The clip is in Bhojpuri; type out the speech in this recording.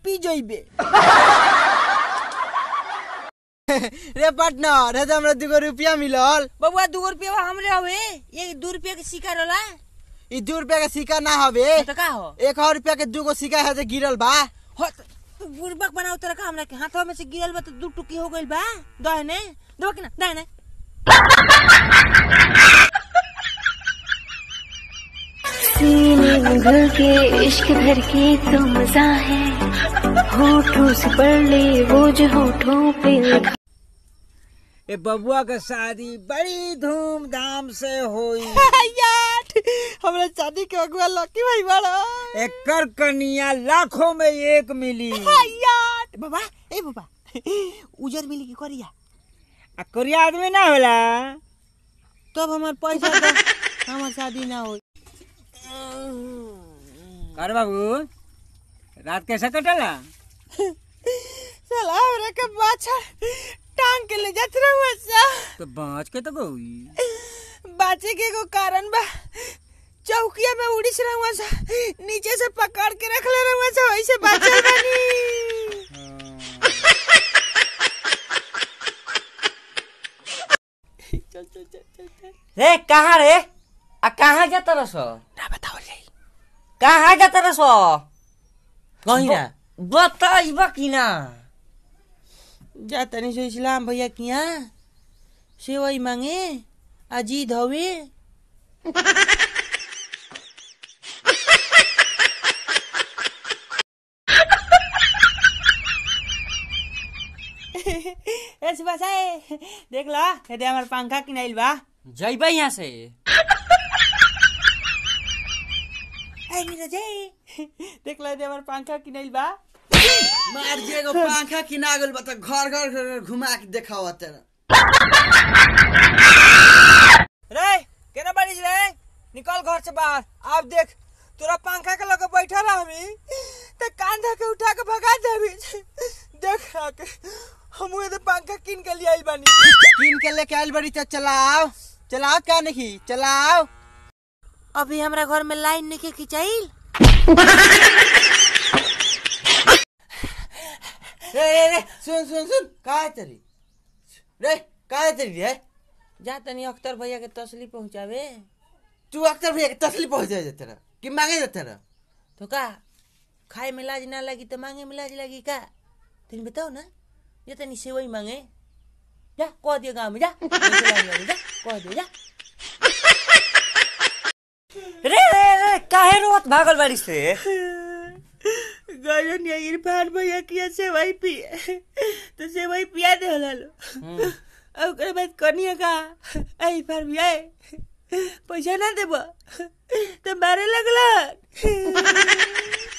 पी जइबे रे पार्टनर हे तो हमरा दूगो रुपया मिलल बबुआ दू रुपया हमरे हवे ये दू रुपया के सिक्का रहला ई दू रुपया के सिक्का ना हवे तो का हो एक और रुपया के दूगो सिक्का है जे गिरल बा हो त- तू बुड़बक बनाओ तरह का हमरा के हाथवा में से गिरल बा तो दू टुकी हो गइल बा दहने दो कि ना दहने सीने में घुल के इश्क भर के तो मजा है होठों से पढ़ ले वो जो होठों पे लिखा ए बबुआ के शादी बड़ी धूमधाम से होई यार हमरा शादी के अगुआ लकी भाई बड़ा एकर कनिया लाखों में एक मिली यार बाबा ए बाबा उजर मिली की करिया आ कोरिया आदमी ना होला तब हमार पैसा दो हमार शादी ना होई कर बाबू रात कैसे कटला साला हमरा के बाछा टांग के ले जात रहुआ सा तो बाँच के तो गई बाचे के एगो कारण बा चौकिया में उड़ीस रहुआ सा नीचे से पकड़ के रख ले रहुआ सा वैसे बाचल बनी चल चल चल चल चल रे कहाँ रे आ कहाँ जाता रस ना बताओ ले कहाँ जाता रस कहीं ना बताइबा कि ना जा तनी से इस्लाम भैया के यहाँ सेवई मांगे अजीत हवे ए सुभाष आए देख ला हेदे हमार पंखा किनाइल बा जइबा यहाँ से ए नीरज ए देख ला हेदे हमार पंखा किनाइल बा मार जे एगो पंखा किना गेल बा त घर घर घर घर घुमा के देखावा तेरा रे केना बारिश रे निकल घर से बाहर अब देख तोरा पंखा के लगे बैठल हमी त कांधा के उठा के भगा देबी देख आके हम तो पंखा किन के लिए आइल बानी किन के लेके आइल बानी त चलाओ चलाओ क्या नहीं चलाओ अभी हमरा घर में लाइन नहीं खिंचाइल रे रे रे सुन सुन सुन का है तेरी रे का है तेरी रे जा तनी अख्तर भैया के तसली पहुँचावे तू अक्सर भैया के तसली पहुंच जाए तेरा कि मांगे जा तेरा तो का खाए में लाज ना लगी तो मांगे में लाज लगी का तुम बताओ ना ये तनी सेवई मांगे जा कह दियो गाँव में जा लेके लाइन वाली, जा कह दियो जा रे रे रे काहे रोत भागल बाड़ी से गजन या इरफान भैया किया सेवई पिए तो सेवई पिया दे होला लो और ओकरे बाद कनिया का ए इरफान भैया पैसा ना देबो तो मारे लगला